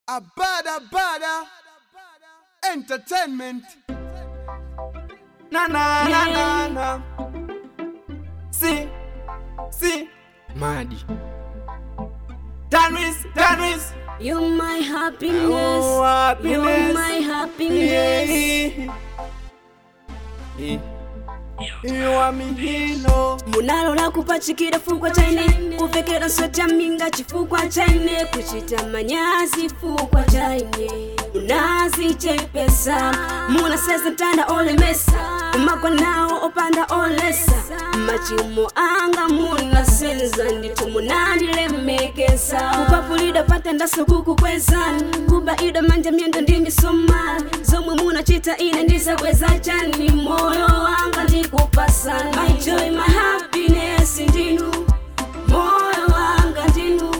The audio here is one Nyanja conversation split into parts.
Abada Bada Entertainment. Na na na na na. Si, si, Madi. Danris, Danris. You're my happiness. Oh, happiness. You're my happiness. Yeah. You are me hilo. munalola kupachikira fukwa chaine kupfekera nsweta minga chifukwa chaine kuchita manyazi fukwa chaine munazichepesa munaseza mtanda olemesa magwa nawo opanda olesa machimo anga munasenza ndithu munandilemekeza kupapulidwa patendaso kukukwezani kubaidwa manja myendo ndi misomali zomwe munachita ine ndizakweza chani moyo wanga ndikupasani my joy my happiness ndinu moyo wanga ndinu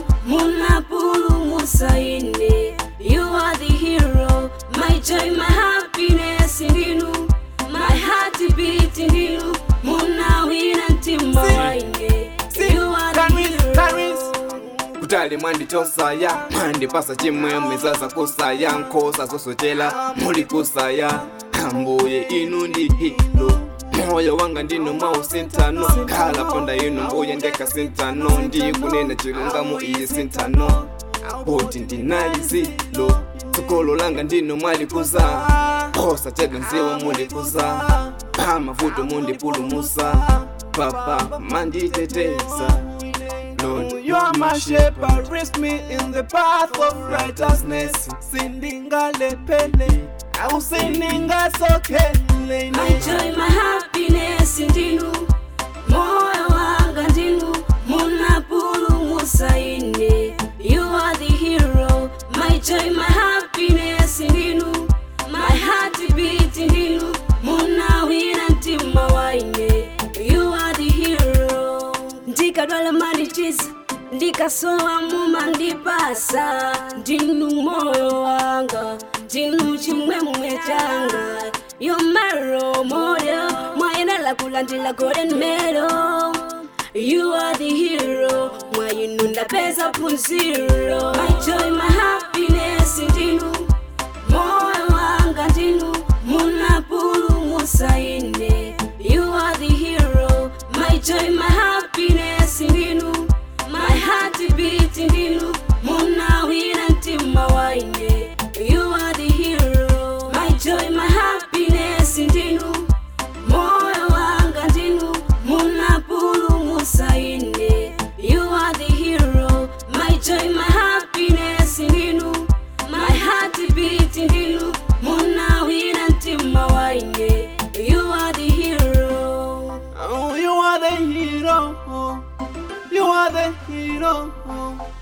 munapulumusa ine you are the hero my joy my happiness ndinu my heart beat ndinu munawina mtima waine you are the Danris, hero Danris. kutali mwanditosaya mwandipasa chimwe mwizaza kusaya nkhosa zosochela muli kusaya ambuye inu ndi hilo moyo wanga ndino mwausintano khala ponda inu mbuye ndekasintano ndikunena chilungamo iyi sintano poti ndinalizilo tsogolo langa ndino mwalikuza khosa chedwa nziwa mulikuza pamavuto mundipulumusa papa manditeteza Lord, You are my shepherd, raise me in the path of righteousness. Sindinga lepele, au sindinga sokele. My joy, my happiness ndinu moyo wanga ndinu munapulumusa ine you are the hero my joy my happiness ndinu my heart beat ndinu munawina mtima waine you are the hero ndikadwala mandichiza ndikasowa mumandipasa ndinu moyo wanga ndinu chimwemwe changa yomaro moyo mwayenala kulandila golden medal You are the hero mwayinu ndapeza punziro my joy my happiness ndinu moyo wanga ndinu munapulumusa ine you are the hero my joy my happiness ndinu my heart beat ndinu munawina mtima waine you are the hero my joy my happiness ndinu moyo wanga ndinu munapulumusa ine you are the hero my joy my happiness ndinu my heart beat ndinu munawina mtima waine you are the hero Oh, you are the hero. You are the hero.